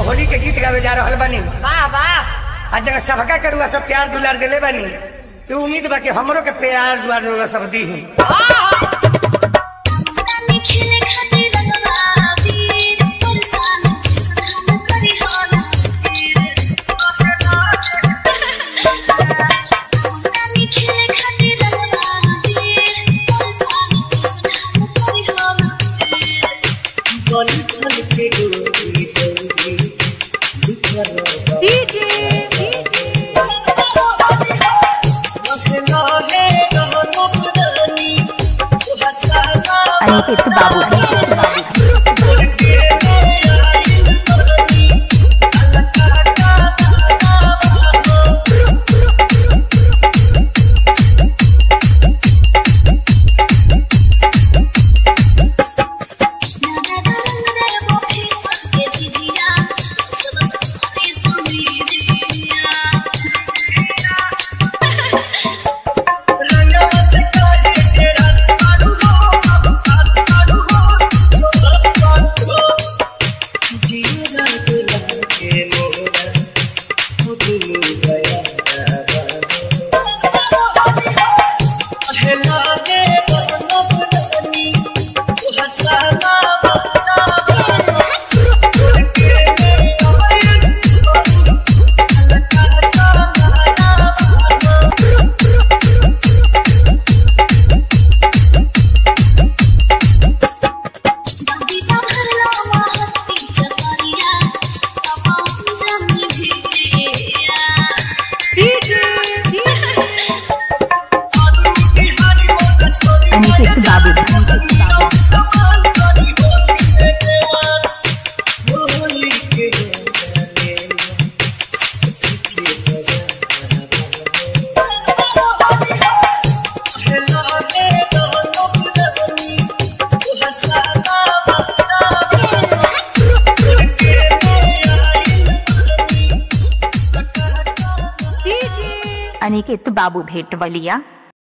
होली के गीत गावे जा रहल बानी वाह वाह आ जगह सबका करुआ सब प्यार दुलार दिले बानी तो उम्मीद बा कि हमरो के प्यार दुलार दुलार सब दी खेले खातिर रंगवा वीर परेशान जिसन करी हाना फिर नानी खेले खातिर रंगवा वीर परेशान जिसन करी हाना फिर बल बल के गोरी जल्दी लिखल डीजे लहे रहनो पुरानी हसाला अनिकेत बाबू छोड़ के ले आइल बनी अलका का लाना नाना करन दे मोखे के जिजिया सब सब रे सुनी जिया रंगवा से काहे के रात पाडू हो अब खात पाडू हो छोड़ा पाडू हो जीरा दिला के मोरा खुद गया हेला दे बनब रानी हसाला बना छोड़ के ले आइल अलका का लाना बबीता भरला महती चकरिया सपा जमी भिया डीजे अनिकेत बाबू डीजे अनिकेत बाबू भेटवलिया